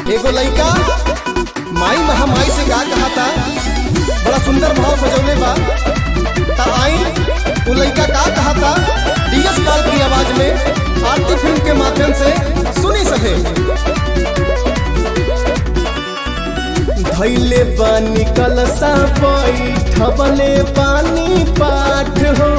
एगो लइका माई महामाई से का कहा था बड़ा सुंदर भाव सजौले बा ता आई उ लइका का कहा था डीएस लाल की आवाज में आरती फिल्म के माध्यम से सुनी सके धैले बानी कलसा बैठबले पानी पाठ हो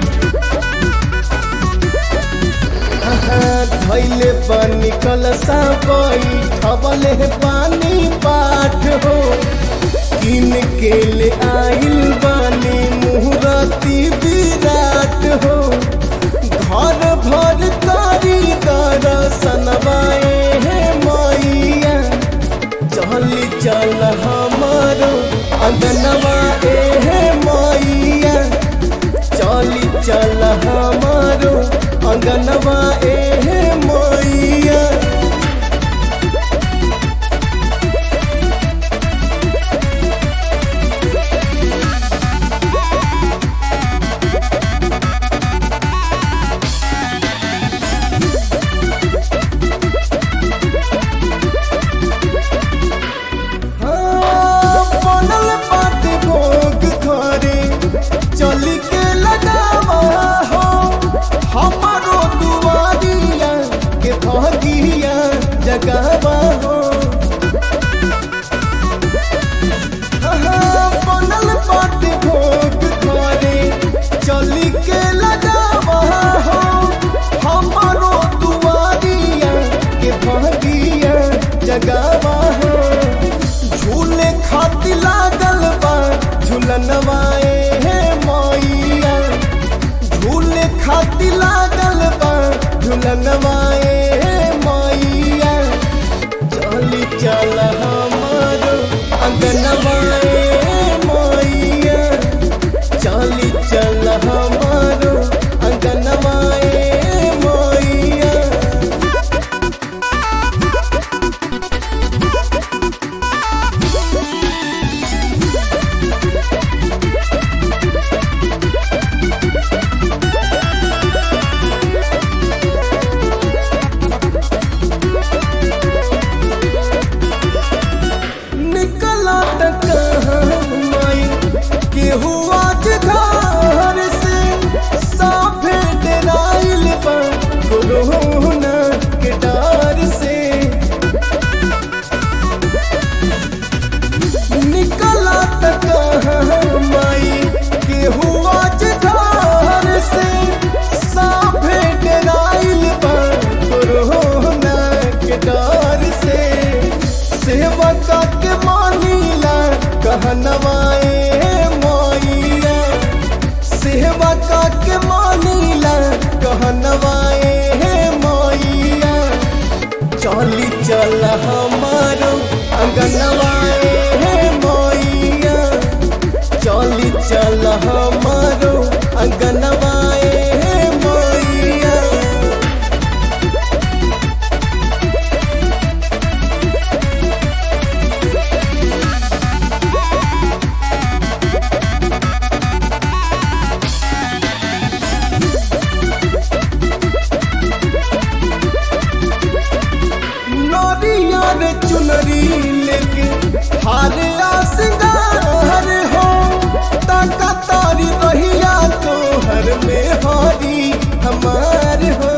धैले पानी कलसा बैठबले पानी पाठ हो किन के ले आइल बानी मुहूर्ती विराट हो घर भर कारी दर्शनवाए हे मैया चली चल हमारो अंगनवा ए हे मैया चली चल हमारो अंगनवा ए हे मैया हाँ, बनल बाटे भोग घरे चली के लगावा हो हमारो दुआरिया के भगिया जगावा हो हाँ, बनल बाटे भोग घरे चली के लगावा हो हमारो दुआरिया के भगिया जगावा हो झूले खाती लागल बा झूलनवाए हे मैया झूले खाती लागल बा झूलनवाए हे मैया चली चल हमारो अंगनवाए मैया चली चल हमारो अंगनवाए मैया निकला कहाँ माई केहू आज घर से साफे डराइल बा कोरोना के डर से निकला कहाँ माई केहू आज घर से साफे डराइल बा कोरोना के डर से सेवका के मानीला कहनवाए मैया सेवका के मानीला कहनवाए मैया चली चल हमारो अंगनवाए मैया चली चल हमारो अंगनवाए मैया नरियर चुनरी लेके हार आ सिंगार हो ताका तारी रहिया तो हर में हारी हमार हो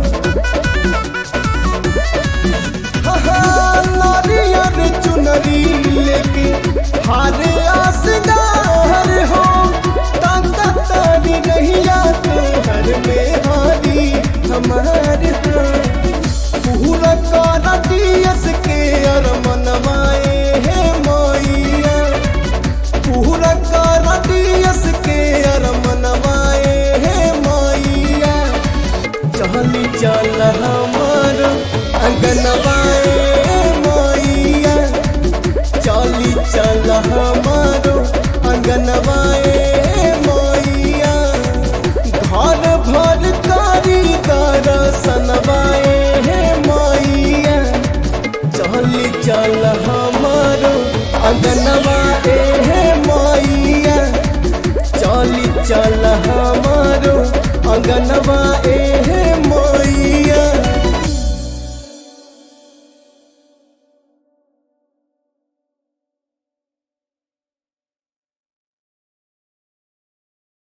हाँ, नारियर चुनरी लेके हार आ सिंगार हो ताका तारी रहिया तो हर में हारी हमार हो पूरा काना दियस के अर मनवाए हे मैया पूरा काना दियस के अर मनवाए हे मैया चली चल हमार अंगनवा